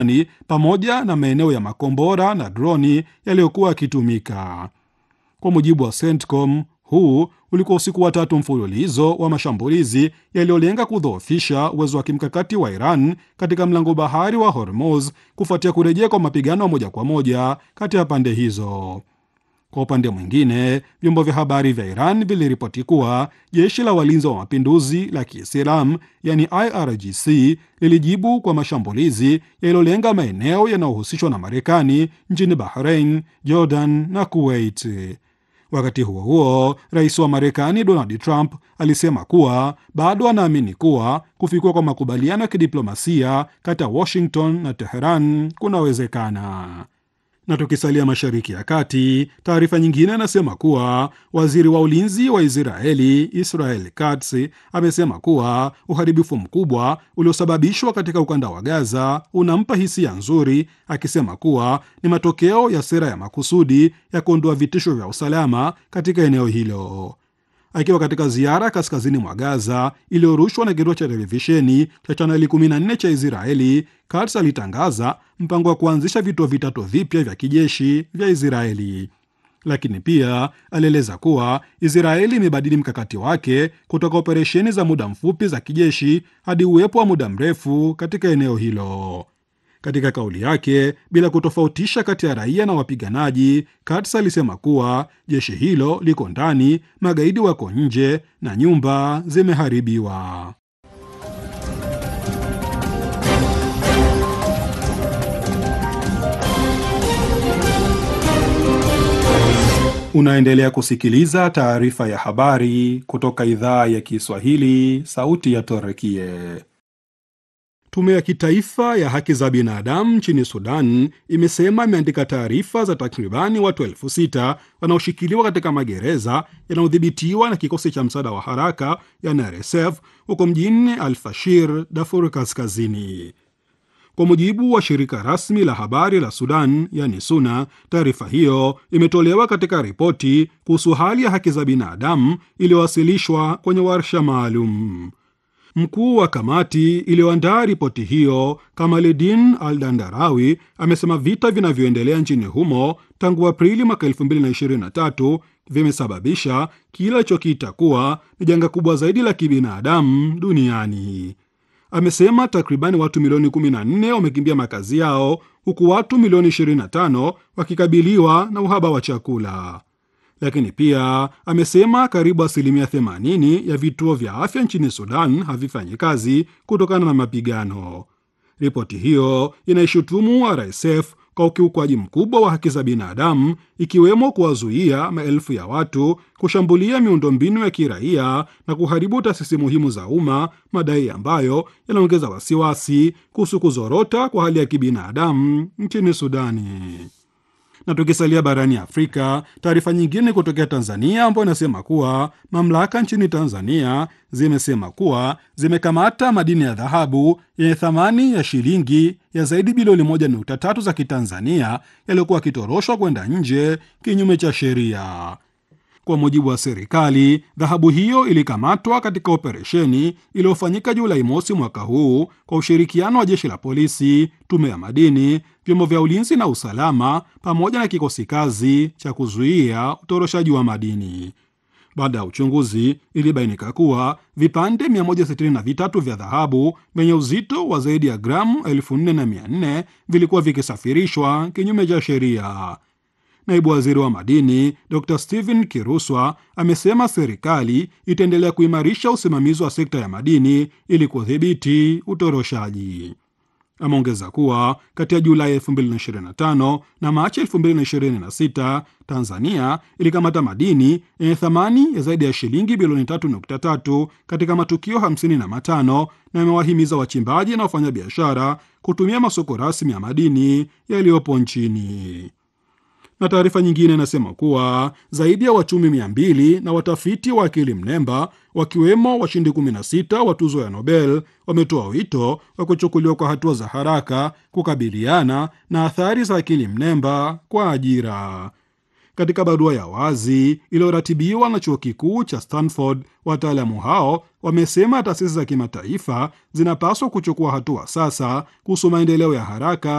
ni pamoja na maeneo ya makombora na droni yaliyokuwa yakitumika. Kwa mujibu wa CENTCOM, huu ulikuwa usiku wa tatu mfululizo wa mashambulizi yaliyolenga kudhoofisha uwezo wa kimkakati wa Iran katika mlango bahari wa Hormuz kufuatia kurejea kwa mapigano moja kwa moja kati ya pande hizo. Kwa upande mwingine, vyombo vya habari vya Iran viliripoti kuwa jeshi la walinzi wa mapinduzi la Kiislamu yani IRGC lilijibu kwa mashambulizi yaliyolenga maeneo yanayohusishwa na Marekani nchini Bahrain, Jordan na Kuwait. Wakati huo huo, rais wa Marekani Donald Trump alisema kuwa bado anaamini kuwa kufikiwa kwa makubaliano ya kidiplomasia kati ya Washington na Teheran kunawezekana. Na tukisalia Mashariki ya Kati, taarifa nyingine inasema kuwa waziri wa ulinzi wa Israeli Israel Katz amesema kuwa uharibifu mkubwa uliosababishwa katika ukanda wa Gaza unampa hisia nzuri, akisema kuwa ni matokeo ya sera ya makusudi ya kuondoa vitisho vya usalama katika eneo hilo. Akiwa katika ziara kaskazini mwa Gaza iliyorushwa na kituo cha televisheni cha chaneli 14 cha Israeli, Katz alitangaza mpango wa kuanzisha vituo vitatu vipya vya kijeshi vya Israeli. Lakini pia alieleza kuwa Israeli imebadili mkakati wake kutoka operesheni za muda mfupi za kijeshi hadi uwepo wa muda mrefu katika eneo hilo. Katika kauli yake, bila kutofautisha kati ya raia na wapiganaji, Katz alisema kuwa jeshi hilo liko ndani, magaidi wako nje na nyumba zimeharibiwa. Unaendelea kusikiliza taarifa ya habari kutoka idhaa ya Kiswahili, sauti ya Torekie. Tume ya kitaifa ya haki za binadamu nchini Sudan imesema imeandika taarifa za takribani watu elfu sita wanaoshikiliwa katika magereza yanayodhibitiwa na kikosi cha msaada wa haraka yani RSF huko mjini Al Fashir, Darfur Kaskazini. Kwa mujibu wa shirika rasmi la habari la Sudan yani SUNA, taarifa hiyo imetolewa katika ripoti kuhusu hali ya haki za binadamu iliyowasilishwa kwenye warsha maalum. Mkuu wa kamati iliyoandaa ripoti hiyo Kamaledin Al Dandarawi amesema vita vinavyoendelea nchini humo tangu Aprili mwaka 2023 vimesababisha kile alichokiita kuwa ni janga kubwa zaidi la kibinadamu duniani. Amesema takribani watu milioni 14 wamekimbia makazi yao huku watu milioni 25 wakikabiliwa na uhaba wa chakula. Lakini pia amesema karibu asilimia 80 ya vituo vya afya nchini Sudan havifanyi kazi kutokana na mapigano. Ripoti hiyo inaishutumu RSF kwa ukiukwaji mkubwa wa haki za binadamu, ikiwemo kuwazuia maelfu ya watu kushambulia miundombinu ya kiraia na kuharibu taasisi muhimu za umma, madai ambayo yanaongeza wasiwasi kuhusu kuzorota kwa hali ya kibinadamu nchini Sudani na tukisalia barani Afrika, taarifa nyingine kutokea Tanzania ambayo inasema kuwa mamlaka nchini Tanzania zimesema kuwa zimekamata madini ya dhahabu yenye thamani ya shilingi ya zaidi bilioni moja nukta tatu za Kitanzania yaliyokuwa yakitoroshwa kwenda nje kinyume cha sheria. Kwa mujibu wa serikali, dhahabu hiyo ilikamatwa katika operesheni iliyofanyika Julai mosi mwaka huu kwa ushirikiano wa jeshi la polisi, tume ya madini, vyombo vya ulinzi na usalama, pamoja na kikosi kazi cha kuzuia utoroshaji wa madini. Baada ya uchunguzi, ilibainika kuwa vipande 163 vya dhahabu vyenye uzito wa zaidi ya gramu 4400 vilikuwa vikisafirishwa kinyume cha sheria. Naibu waziri wa madini Dr Stephen Kiruswa amesema serikali itaendelea kuimarisha usimamizi wa sekta ya madini ili kudhibiti utoroshaji. Ameongeza kuwa kati ya Julai 2025 na Machi 2026 Tanzania ilikamata madini yenye thamani ya zaidi ya shilingi bilioni 3.3 katika matukio 55 na imewahimiza wachimbaji na wafanyabiashara kutumia masoko rasmi ya madini yaliyopo nchini na taarifa nyingine inasema kuwa zaidi ya wachumi mia mbili na watafiti wa akili mnemba wakiwemo washindi 16 wa tuzo ya Nobel wametoa wito wa kuchukuliwa kwa hatua za haraka kukabiliana na athari za akili mnemba kwa ajira. Katika barua ya wazi iliyoratibiwa na chuo kikuu cha Stanford, wataalamu hao wamesema taasisi za kimataifa zinapaswa kuchukua hatua sasa kuhusu maendeleo ya haraka